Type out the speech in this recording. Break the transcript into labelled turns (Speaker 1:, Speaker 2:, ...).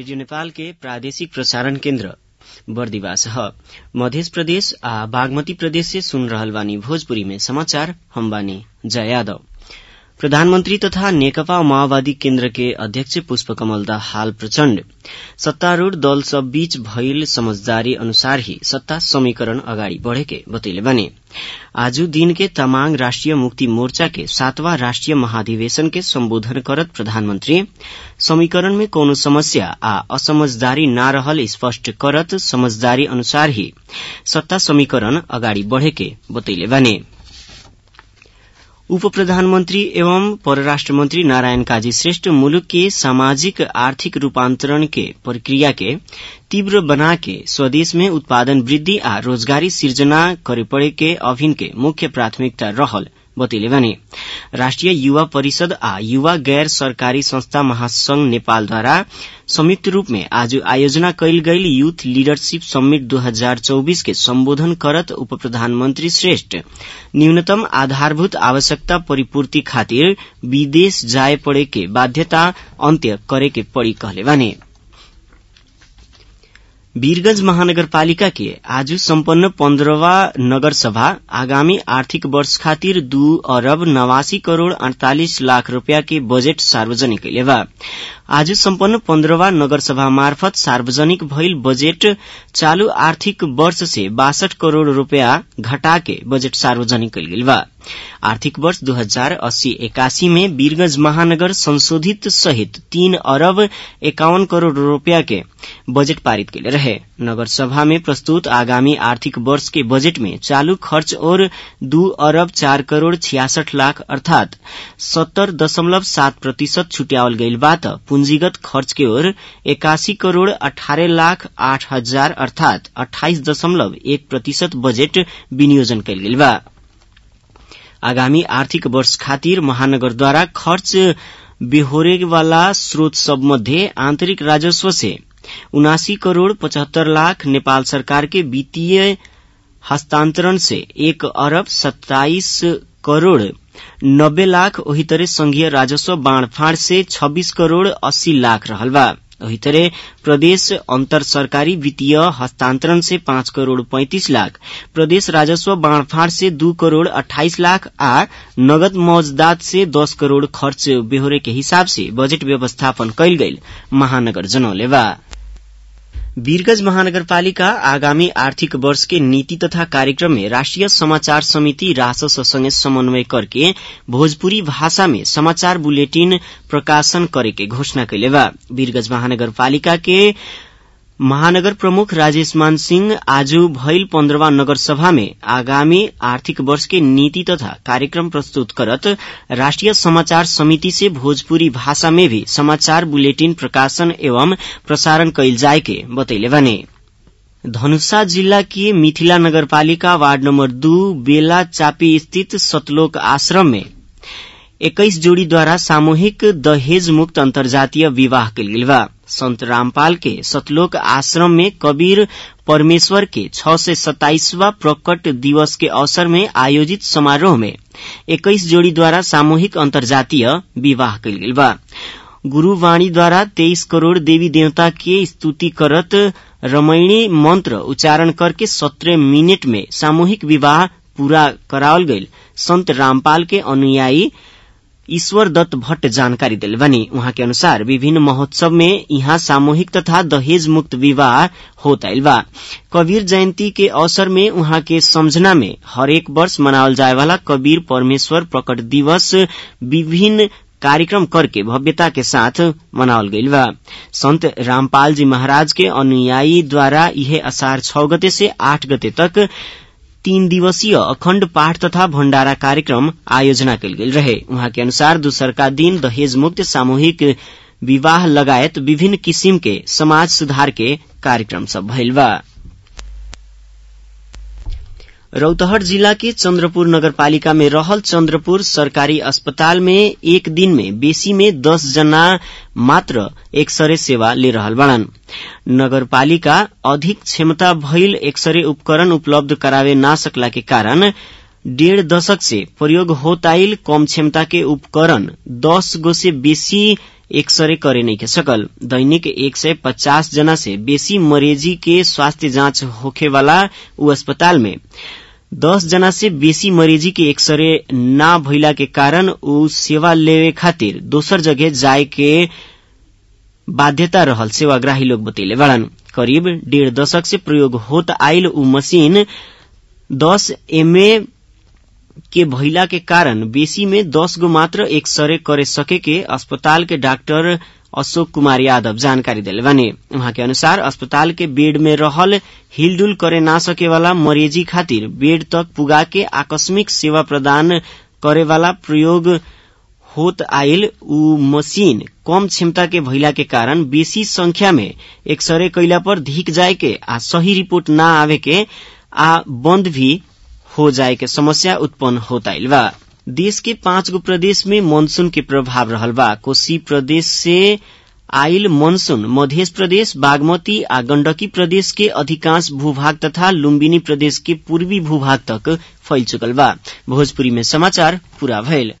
Speaker 1: radio Nepal के प्रादेशिक प्रसारण केन्द्र बर्दिवास ह मध्य प्रदेश आ बागमती प्रदेश से सुन रहल बानी भोजपुरी में समाचार हम बानी जया यादव प्रधानमन्त्री तथा नेकपा माओवादी केन्द्र के अध्यक्ष पुष्पकमल दाहाल प्रचण्ड सत्तारूढ़ दल सब बीच भइल समझदारी अनुसार ही सत्ता समीकरण अगाडि बढ़ेके बतैले बानी आज दिन के तमाङ राष्ट्रिय मुक्ति मोर्चा के सातवां राष्ट्रिय महाधिवेशन के सम्बोधन करत प्रधानमन्त्री समीकरण में कौनो समस्या आ असमझदारी ना रहल स्पष्ट करत समझदारी अनुसार ही सत्ता समीकरण अगाडि बढ़ेके बतैले बानी उप प्रधानमन्त्री एवं परराष्ट्र मन्त्री नारायण काजी श्रेष्ठ मुलुक के सामाजिक आर्थिक रूपान्तरण के प्रक्रिया के तीव्र बनाके स्वदेश में उत्पादन वृद्धि आ रोजगारी सिर्जना करे पड़े के अभिन के मुख्य प्राथमिकता रहल बतैले बानी राष्ट्रिय युवा परिषद आ युवा गैर सरकारी संस्था महासंघ नेपालद्वारा संयुक्त रूप में आज आयोजना कयल गईल यूथ लीडरशिप समिट 2024 के सम्बोधन करत उप प्रधानमन्त्री श्रेष्ठ न्यूनतम आधारभूत आवश्यकता परिपूर्ति खातिर विदेश जाए पड़े के बाध्यता अन्त्य करे के पड़ी कहले बानी वीरगंज महानगरपालिका के आज सम्पन्न पन्ध्रवा नगरसभा आगामी आर्थिक वर्ष खातिर दू अरब नवासी करोड़ अड़तालिस लाख रूपियाँ के बजेट सार्वजनिक कैले बा आज सम्पन्न पन्ध्रवा नगरसभा मार्फत सार्वजनिक भइल बजेट चालू आर्थिक वर्ष से बासठ करोड़ रूपियाँ घटाके बजेट सार्वजनिक कैल गेल बा आर्थिक वर्ष दू हजार अस्सी एकासी में वीरगंज महानगर संशोधित सहित तीन अरब एकाउन करोड़ रूपियाँ के बजेट पारित कैले रहे नगर सभा में प्रस्तुत आगामी आर्थिक वर्ष के बजेट में चालू खर्च और दू अरब चार करोड़ छियासठ लाख अर्थात सत्तर दशमलव सात प्रतिशत छुट्यावल गईल बा त पूंजीगत खर्च के ओर एकासी करोड़ अठारह लाख आठ हजार अर्थात अठाइस दशमलव एक प्रतिशत बजेट विनियोजन कैल गेल बा आगामी आर्थिक वर्ष खातिर महानगरद्वारा खर्च बेहोरे वाला स्रोत सब मध्य आंतरिक राजस्व से उनासी करोड़ पचहत्तर लाख नेपाल सरकार के वित्तीय हस्तांतरण से एक अरब सत्ताईस करोड़ नब्बे लाख ओही तरह संघीय राजस्व बाणफाड़ से छब्बीस करोड़ अस्सी लाख रहल बा वही तरह प्रदेश अंतर सरकारी वित्तीय हस्तांतरण से पांच करोड़ पैंतीस लाख प्रदेश राजस्व बाणफाड़ से दू करोड़ अट्ठाईस लाख आ नगद मौजदात से दस करोड़ खर्च बेहोरे के हिसाब से बजट व्यवस्थापन कैल गईल महानगर जनौले बा वीरगंज महानगरपालिका आगामी आर्थिक वर्ष के नीति तथा कार्यक्रम में राष्ट्रिय समाचार समिति रासस संगे समन्वय करके भोजपुरी भाषा में समाचार बुलेटिन प्रकाशन करे के घोषणा कैले बा वीरगंज महानगरपालिका के महानगर प्रमुख राजेश मान सिंह आज भइल पन्ध्रवा नगर सभा में आगामी आर्थिक वर्ष के नीति तथा कार्यक्रम प्रस्तुत करत राष्ट्रिय समाचार समिति से भोजपुरी भाषा में भी समाचार बुलेटिन प्रकाशन एवं प्रसारण कैल जाए के बतैले बने धनुषा जिल्ला की मिथिला नगरपालिका वार्ड नम्बर दू बेला चापी स्थित सतलोक आश्रम में एक्काइस जोड़ीद्वारा सामूहिक दहेज मुक्त अन्तर्जातीय विवाह कैल गेल बा संत रामपाल के सतलोक आश्रम में कबीर परमेश्वर के छ सय सत्ताइसवा प्रकट दिवस के अवसर में आयोजित समारोह में एक्काइस जोड़ीद्वारा सामूहिक अन्तर्जातीय विवाह कैल गेल बा गुरूवाणीद्वारा तेइस करोड़ देवी देवता के स्तुति करत रमैणी मंत्र उच्चारण करके सत्रह मिनट में सामूहिक विवाह पूरा करावल गईल संत रामपाल के अनुयायी ईश्वर दत्त भट्ट जानकारी दिल बनी उहाँ के अनुसार विभिन्न महोत्सव में यहाँ सामूहिक तथा दहेज मुक्त विवाह होता बा कबीर जयंती के अवसर में उहाँ के समझना में हरेक वर्ष मनावल जाए वाला कबीर परमेश्वर प्रकट दिवस विभिन्न कार्यक्रम करके भव्यता के साथ मनावल गईल बा संत रामपाल जी महाराज के अनुयायी द्वारा यह असार छ गते से आठ गते तक तीन दिवसीय अखण्ड पाठ तथा भण्डारा कार्यक्रम आयोजना कयल गेल रहे उहाँ के अनुसार दूसरका दिन दहेज मुक्त सामूहिक विवाह लगायत विभिन्न किसिम के समाज सुधार के कार्यक्रम सब भइल बा रौतहट जिला के चन्द्रपुर नगरपालिका में रहल चन्द्रपुर सरकारी अस्पताल में एक दिन में बेसी में दस जना मात्र एक्सरे सेवा ले रहल बाड़न नगरपालिका अधिक क्षमता भइल एक्सरे उपकरण उपलब्ध करावे ना सकला के कारण डेढ़ दशक से प्रयोग होताइल कम क्षमता के उपकरण दस गो से बेसी एक्सरे करे नहीं के सकल दैनिक एक सय पचास जना से बेसी मरीजी के स्वास्थ्य जांच होखे वाला उ अस्पताल में दस जना से बेसी मरीजी के एक्सरे ना भइला के कारण उ सेवा लेवे खातिर दोसर जगह जाए के बाध्यता रहल सेवाग्राही लोग बतैले बड़न करीब डेढ़ दशक से प्रयोग होत आइल उ मशीन दस एमए के भइला के कारण बेसी में दस गो मात्र एक्सरे करे सके के अस्पताल के डॉक्टर अशोक कुमार यादव जानकारी दिले बानी उहाँ के अनुसार अस्पताल के बेड में रहल हिलडुल करे ना सके वाला मरीजी खातिर बेड तक पुगा के आकस्मिक सेवा प्रदान करे वाला प्रयोग होत आइल उ मशीन कम क्षमता के भइला के कारण बेसी संख्या में एक्सरे कैला पर धिक जाए के आ सही रिपोर्ट ना आवे के आ बंद भी हो जाए के समस्या उत्पन्न होत आइल बा देश के पांच गो प्रदेश में मानसून के प्रभाव रहल बा कोशी प्रदेश से आइल मानसून मध्य प्रदेश बागमती आ गण्डकी प्रदेश के अधिकांश भूभाग तथा लुम्बिनी प्रदेश के पूर्वी भूभाग तक फैल चुकल बा भोजपुरी में समाचार पूरा भइल